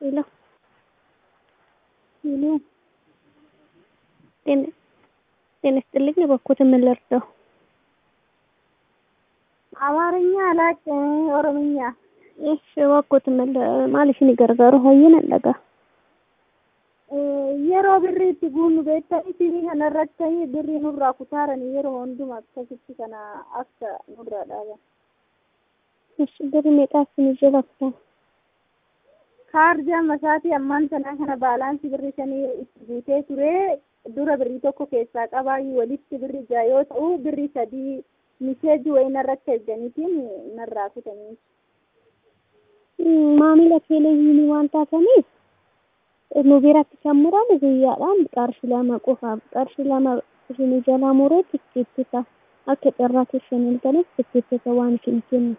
Hello. Hello. ጤና ጤና ይስጥልኝ። እባክዎትን ምን ልርዳው? አማርኛ አላውቅም፣ ኦሮምኛ እሺ እባክዎትን ምን maaliifin gargaaru hoyyina dhagaa. yeroo birriitti guunnu beektanii tiivii kanarratti birrii nurraa kutaaranii yeroo hundumaa akkasitti kana akka nurraa dhaaban. Eshi birri meeqaa isin jala kutan? kaarjaa masaatii ammaan sanaa kana baalaansii birrii shanii itti guutee ture dura birrii tokko keessaa qabaayyuu walitti birri ja'a yoo ta'u birrii sadii miseeji wayii narratti erganiitiin narraa kutanii. Maamila televezyiinii waan taataniif nu biratti kan muramu guyyaadhaan qarshii lama qofaaf qarshii lama isinii jalaa muree tikkeettita akka carraa keessan ilgaleef tikkeettita waan isin kennu.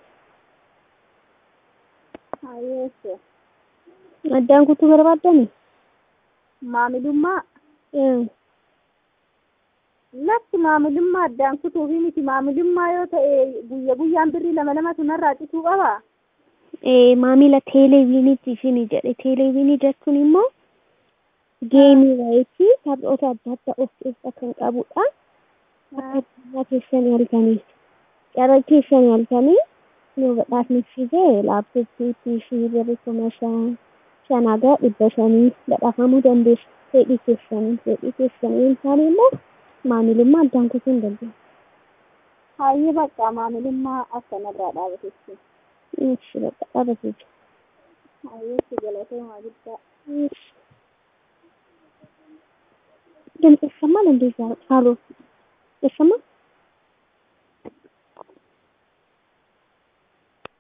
Hayeesse. Addaan kutuu barbaaddani? Maamilummaa lafti maamilummaa addaan kutuu fi miti maamilummaa yoo ta'e guyya guyyaan birrii lama lama sunarraa cituu qabaa? maamila televezyiiniiti isin jedhe televezyiinii jechuun immoo geemii wayitii taphoota adda addaa of keessaa kan qabudha. Akka carraa keessan yaaltanii carraa keessan yaaltanii yoo badhaasni fide laaptooppii piishii birrii kuma shan shanaa dhibba shanii badhaafamuu dandeessu fedhii keessanii fedhii keessanii hin taane immoo maamilummaa addaan kutuu hin dandeessu. Hayyee bakka maamilummaa akkanarraa dhaabatetti. Eshi bakka dhaabatee jira. Hayyeessi galatoomaa guddaa. ድምፅ ይሰማል እንዴ? ሳሎን ይሰማል?